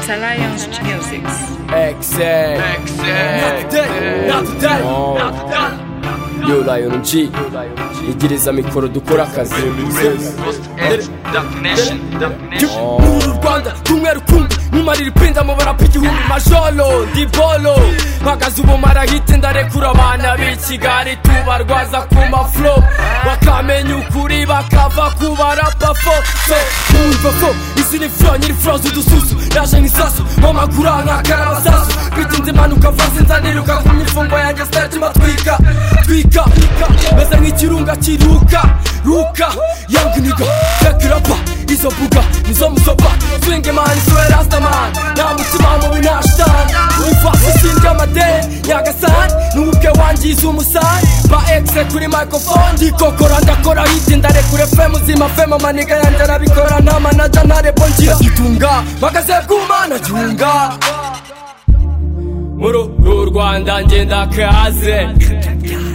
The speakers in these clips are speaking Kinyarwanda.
Salając Music. Excel. Not today, not today, not today. Yo Lion G, yegereza mikoro dukora akazi Nuru Rwanda, cyumweru kumbi Nkumarira ipinda mu barapu igihumbi Majolo, Dibolo Mpagaze ubumara hite ndarekura abana b'i Kigali Tubarwaza ku maflo Bakamenya ukuri bakava ku barapa fo So, mwumva ko izi ni fro nyiri fro z'udususu Naje nk'isasu, mu maguru nk'akarabasasu Bitinze impanuka vanze nzaniruka Ku mifungo yanjye sitatima twika Twika, meze nk'ikirunga kiruka Ruka, young nigga, take it up izo mbuga nizo musoba swinge mani siwe rastaman nta mutima mubi nta shitani ubufasi ushinja amadeni nyagasani n'ubwe wangiza umusani ba exe kuri microphone ndikokora ndakora hiti ndarekure fe muzima fe maniga yanjye arabikora nta manaja ntarebo ngira gitunga mpagaze bw'umana gihunga muri uru rwanda ngenda kaze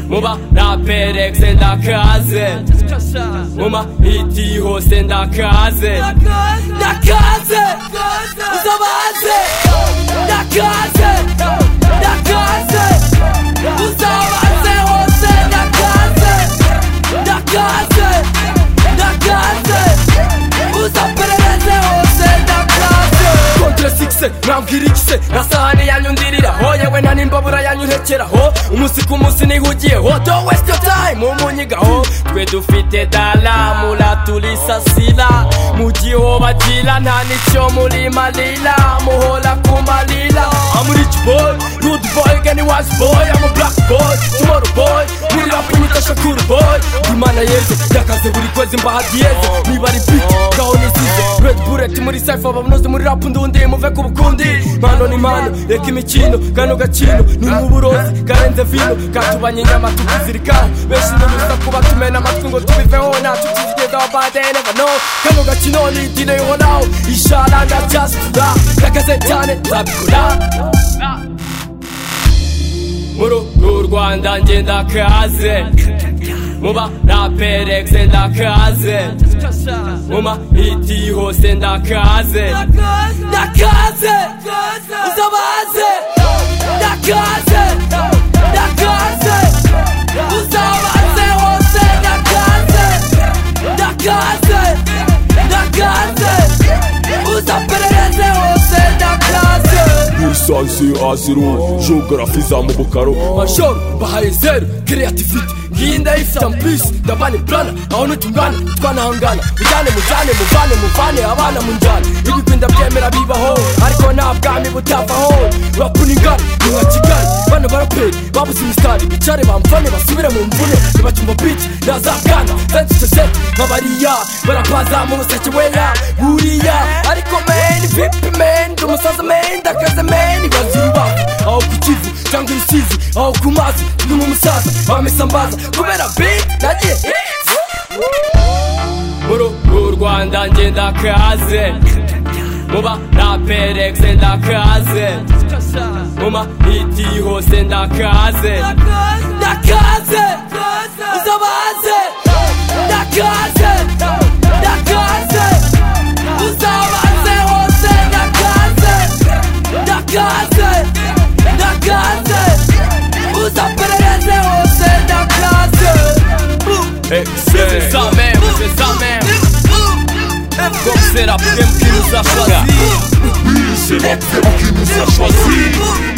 muba raperexe ndakaze muma hiti hose ndakaze ndakaze uzabaze ndakaze ndakaze uzabaze hose ndakaze ndakaze ndakaze uzaperereze hose ndakaze kontre sikise mwabwira ikise na sahani yanyundirira ho yewe nta n'imbabura yanyurekeraho umunsi ku munsi nihugiyeho don't waste your time umunyigaho twe dufite dala muraturisasira mu giho bagira nta n'icyo muri marira muhora ku marira I'm a rich boy, good boy, gani wise boy I'm a black boy, tomorrow boy muri rap imitasha cool boy imana yeze yakaze buri kwezi mbahagiyeze niba ari beat ngaho nisize red bullet muri cypher babunoze muri rap ndundi muve ku bukundi impano ni impano reka imikino kano gakino ni nk'uburozi karenze vino katubanye inyama tukizirikaho benshi ntibuza kuba tumena amatwi ngo tubiveho ntacyo tuzigezaho bade never know kano gakino ni idine yihoraho isharanga cyasura yakaze cyane nzabikora muri uru rwanda ngenda kaze muba raperexe ndakaze muma hiti hose ndakaze ndakaze uzabaze ndakaze ndakaze uzabaze hose ndakaze ndakaze ndakaze uzaperereze hose ndakaze lisansi aziro geografi zamubukaro majoro bahaye zeru kreativiti ngiyi ndayifite ampisi ndabane plana aho ntitungana twanahangana mujyane mujyane muvane muvane abana mu njyana ibigwinda byemera bibaho ariko nta bwami butavaho rapu ni ngari ni nka kigali bano baraperi babuze imisitari bicare bamvane basubire mu mvune ntibacyumva bici ntazabwana zandicecete nk'abariya barapaza mu ruseke weya buriya ariko meni vipi meni ndi umusaza meni ndakaze meni baziruba aho ku kivu cyangwa ibisizi aho ku mazi ni mu musaza bamisambaza kubera beat nagiye hits muri uru rwanda ngenda kaze muba raperexe ndakaze muma hiti hose ndakaze ndakaze uzabaze ndakaze ndakaze uzabaze hose ndakaze ndakaze ndakaze uzaperereze hose ndakaze excel comme c'est la prime qui nous a choisi c'est la femme qui nous a choisis